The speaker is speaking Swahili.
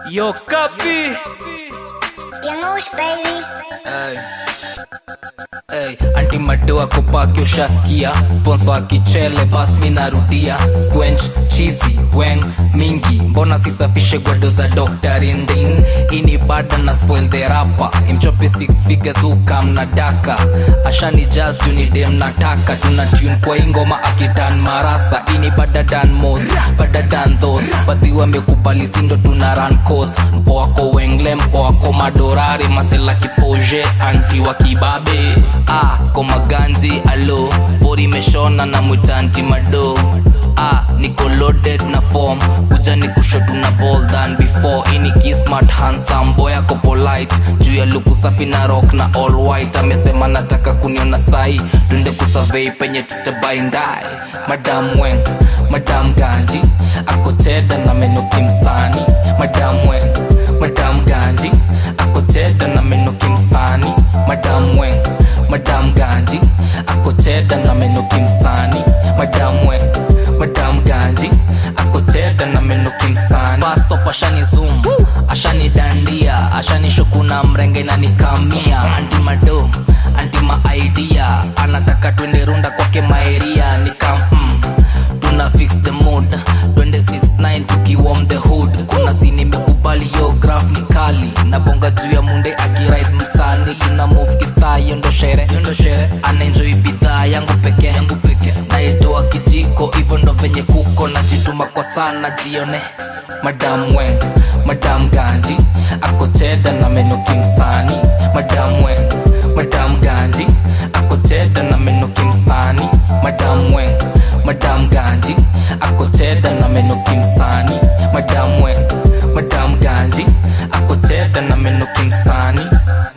Yo, copy. Yanush, baby. Hey. Hey, anti madoa kopaki ushaskia sponsor akichele bas mi narudia squench chizi weng mingi mbona sisafishe gwado za dr indin ini bada na spoil the rapa imchope six figures ukam na daka ashani jazz juni dem nataka tuna tune kwa ingoma akitan marasa ini bada dan mos bada dan thos badhi wamekubali sindo tuna run coast mpoako wengle mpoako madorari masela kipoje anti wa kibabe ah, komaganzi alo bori meshona na mwitanti mado ah, niko loaded na form kuja ni kushotu na ball than before ini kismart handsome boy ako polite juu ya luku safi na rock na all white amesema nataka kuniona sai tunde kusurvey penye tutabaindai madam weng madam ganji ako cheda na meno kimsani madam weng madam ganji ako cheda na meno kimsani madam weng madam ganji ako cheda na meno kimsani madam weng madam ganji ako cheda na meno kimsani fastop ashani zoom ashani dandia ashani shukuna mrenge na nikamia anti mado anti maidea anataka twende runda kwake maeria nikam mm, tuna fix the mood twende 69 tukiwom the hood kuna sini imekubali yo graph ni kali na bonga juu ya munde akiride msani tuna move kista yondo shere yondo shere anaenjoy bidhaa yangu peke yangu peke naitoa kijiko hivyo ndo venye kuko najituma kwa sana jione madam weng madam ganji ako cheda na meno kimsani madam weng madam ganji ako cheda na meno kimsani madam weng madam ganji ako cheda na meno kimsani madam weng madam ganji ako cheda na meno kimsani